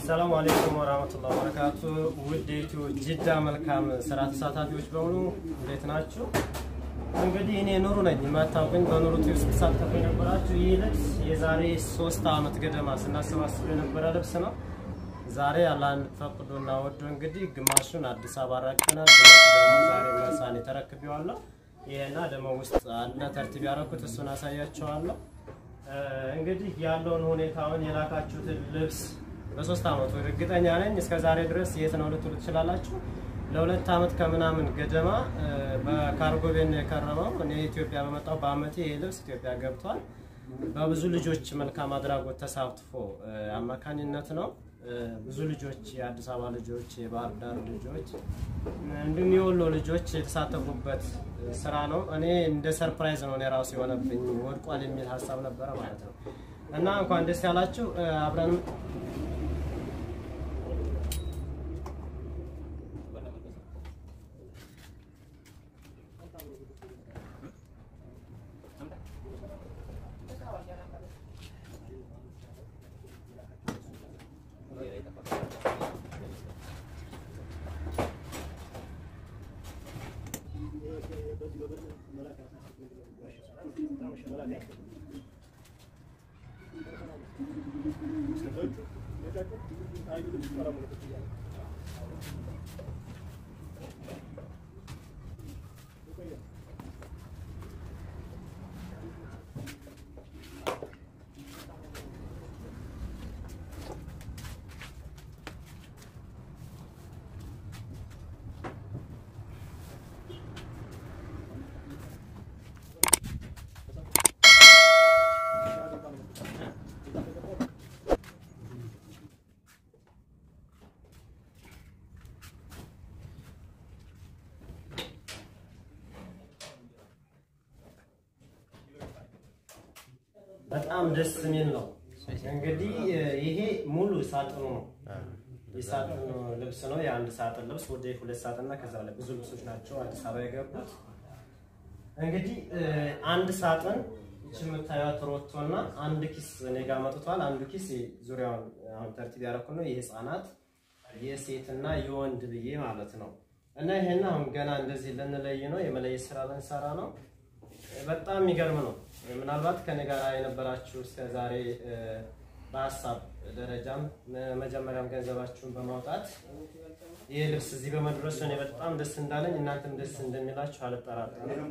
ሰላም አለይኩም ወራህመቱላሂ ወበረካቱ። ውድ የኢትዮ ጅዳ መልካም ስራ ተሳታፊዎች በሙሉ እንዴት ናችሁ? እንግዲህ እኔ ኑሩ ነኝ። የማታውቁኝ በኑሩ ቲቪ ስትሳተፉ የነበራችሁ ይህ ልብስ የዛሬ ሶስት ዓመት ገደማ ስናሰባስብ የነበረ ልብስ ነው። ዛሬ አላህን ፈቅዶና ወዶ እንግዲህ ግማሹን አዲስ አበባ አራክተናል፣ ግማሹ ደግሞ ዛሬ መርሳን ተረክቤዋለሁ። ይሄና ደግሞ ውስጥ አለ ተርቲብ ያደረኩት እሱን አሳያቸዋለሁ። እንግዲህ ያለውን ሁኔታውን የላካችሁትን ልብስ በሶስት ዓመቱ እርግጠኛ ነኝ እስከ ዛሬ ድረስ የት ነው ልትሉ ትችላላችሁ። ለሁለት ዓመት ከምናምን ገደማ በካርጎ ቤት ነው የከረመው። እኔ ኢትዮጵያ በመጣው በአመቴ ይህ ልብስ ኢትዮጵያ ገብቷል። በብዙ ልጆች መልካም አድራጎት ተሳትፎ አማካኝነት ነው። ብዙ ልጆች የአዲስ አበባ ልጆች፣ የባህር ዳር ልጆች እንዲሁም የወሎ ልጆች የተሳተፉበት ስራ ነው። እኔ እንደ ሰርፕራይዝ ነው እኔ ራሱ የሆነብኝ ወድቋል የሚል ሀሳብ ነበረ ማለት ነው እና እንኳን ደስ ያላችሁ አብረን በጣም ደስ የሚል ነው። እንግዲህ ይሄ ሙሉ ሳጥኑ ነው። የሳጥኑ ልብስ ነው። የአንድ ሳጥን ልብስ ወደ ሁለት ሳጥንና ከዛ ላይ ብዙ ልብሶች ናቸው አዲስ አበባ የገቡት። እንግዲህ አንድ ሳጥን ይህች የምታዩት ሮቶና አንድ ኪስ እኔ ጋር መጥቷል። አንዱ ኪስ ዙሪያውን አሁን ተርቲብ ያደረኩ ነው። የህፃናት የሴትና የወንድ ብዬ ማለት ነው። እና ይሄን አሁን ገና እንደዚህ ልንለይ ነው፣ የመለየት ስራ ልንሰራ ነው። በጣም የሚገርም ነው። ምናልባት ከኔ ጋር የነበራችሁ እስከ ዛሬ በሀሳብ ደረጃም መጀመሪያም ገንዘባችሁን በማውጣት ይህ ልብስ እዚህ በመድረሱ እኔ በጣም ደስ እንዳለኝ እናንተም ደስ እንደሚላችሁ አልጠራጠርም።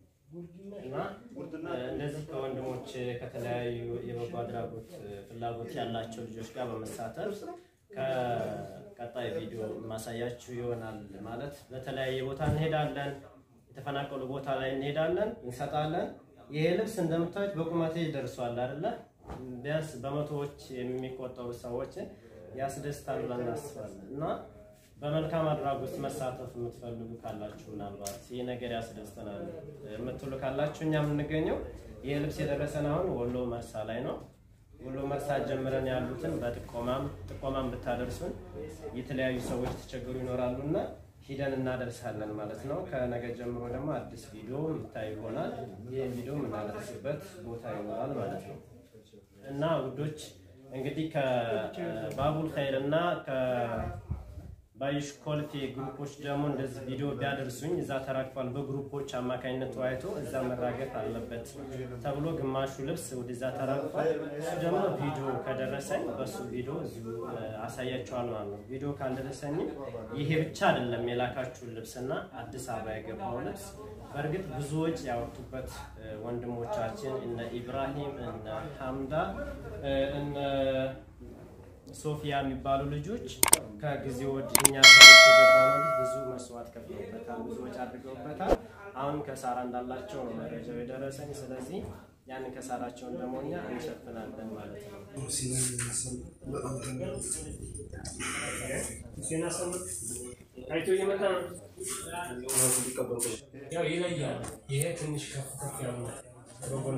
እና እንደዚህ ከወንድሞች ከተለያዩ የበጎ አድራጎት ፍላጎት ያላቸው ልጆች ጋር በመሳተፍ ከቀጣይ ቪዲዮ ማሳያችሁ ይሆናል። ማለት በተለያየ ቦታ እንሄዳለን የተፈናቀሉ ቦታ ላይ እንሄዳለን፣ እንሰጣለን። ይሄ ልብስ እንደምታዩት በቁመቴ ደርሷል አይደለ? ቢያንስ በመቶዎች የሚቆጠሩ ሰዎች ያስደስታል ብለን እናስባለን። እና በመልካም አድራጎት መሳተፍ የምትፈልጉ ካላችሁ ምናልባት ይህ ነገር ያስደስተናል የምትሉ ካላችሁ እኛ የምንገኘው ይህ ልብስ የደረሰን አሁን ወሎ መርሳ ላይ ነው። ወሎ መርሳ ጀምረን ያሉትን በጥቆማም ጥቆማም ብታደርሱን የተለያዩ ሰዎች ተቸገሩ ይኖራሉ እና ሂደን እናደርሳለን ማለት ነው። ከነገ ጀምሮ ደግሞ አዲስ ቪዲዮ የምታይ ይሆናል። ይህ ቪዲዮ የምናደርስበት ቦታ ይኖራል ማለት ነው እና ውዶች እንግዲህ ከባቡል ኸይር እና ባይሽ ኮልፌ ግሩፖች ደግሞ እንደዚህ ቪዲዮ ቢያደርሱኝ እዛ ተራግፏል። በግሩፖች አማካኝነት ተወያይቶ እዛ መራገፍ አለበት ተብሎ ግማሹ ልብስ ወደዛ ተራግፏል። እሱ ደግሞ ቪዲዮ ከደረሰኝ በሱ ቪዲዮ እዚሁ አሳያቸዋል ማለት ነው። ቪዲዮ ካልደረሰኝም ይሄ ብቻ አይደለም የላካችሁን ልብስና አዲስ አበባ የገባው ልብስ በእርግጥ ብዙዎች ያወጡበት ወንድሞቻችን እነ ኢብራሂም እነ ሐምዳ እነ ሶፊያ የሚባሉ ልጆች ከጊዜ ወዲህ እኛ የገባ ነው ብዙ መስዋዕት ከፍለውበታል፣ ብዙ ወጪ አድርገውበታል። አሁን ከሳራ እንዳላቸው ነው መረጃው የደረሰኝ። ስለዚህ ያንን ከሳራቸውን ደግሞ እኛ እንሸፍናለን ማለት ነው። አይቶ እየመጣ ነው። ያው ይለያል። ይሄ ትንሽ ከፍ ከፍ ያሉ በጎና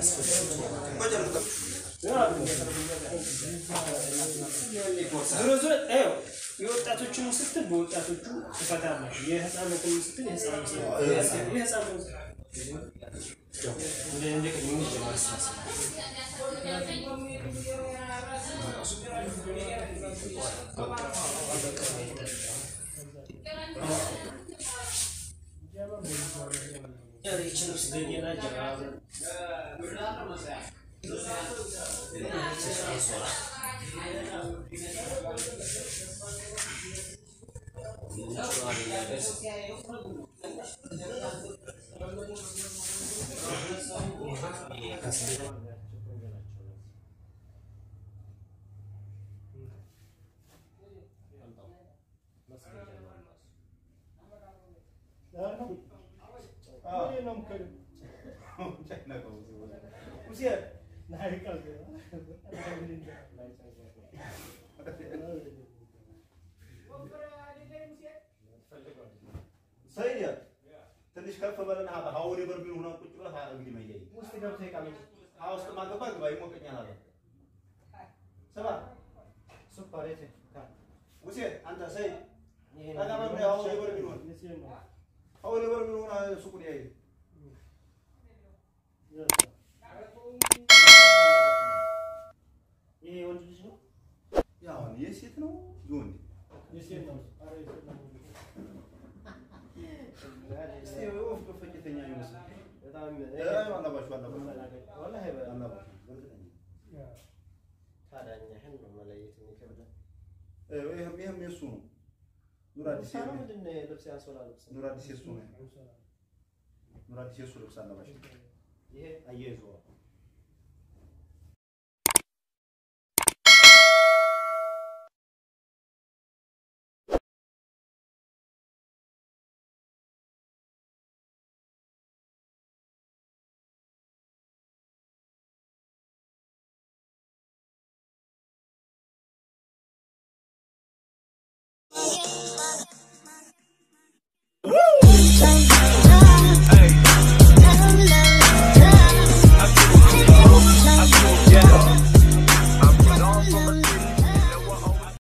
ዞሮ ዞሮ ይኸው የወጣቶችን ስትል በወጣቶቹ ትፈታለህ፣ የህፃናትን ስትል የህፃናት የህፃናት እንደ እንደ ቅድም ማስተሳሰብ ይችላል ስገኘና ጀራ ሰይድ ትንሽ ከፍ በለና ሀውሬ በርሚል ሆነ ቁጭ ብለህ እንግዲህ መያይ ውስጥ ገብቶ ይቃመጥ ውስጥ ማገባ ግባ ይሞቀኛል አለ ስማ ሱፐር የት ሙሴ አንተ ሰይድ ጠቃማ ብለ ሀውሬ በርሚል ሆነ ሀውሬ በርሚል ሆነ ሱቁን ያይ ይሄ የወንድ ልጅ ነው። ያሁን የሴት ነው የወንድ እስቲ ወፍ ፈጭተኛ ይመስል በጣም አላባችሁ አላባችሁ ወላሂ በ- አላባችሁ በእርግጠኛ ታዲያ እኛ ይሄን ነው መለየት የሚከብደን። ይህም ይህም የእሱ ነው ኑር አዲስ ሳራ ምንድን ነው የልብስ ያንሶላ ልብስ ነው? ኑር አዲስ የእሱ ነው ኑር አዲስ የእሱ ልብስ አላባችሁ ይሄ አያይዞ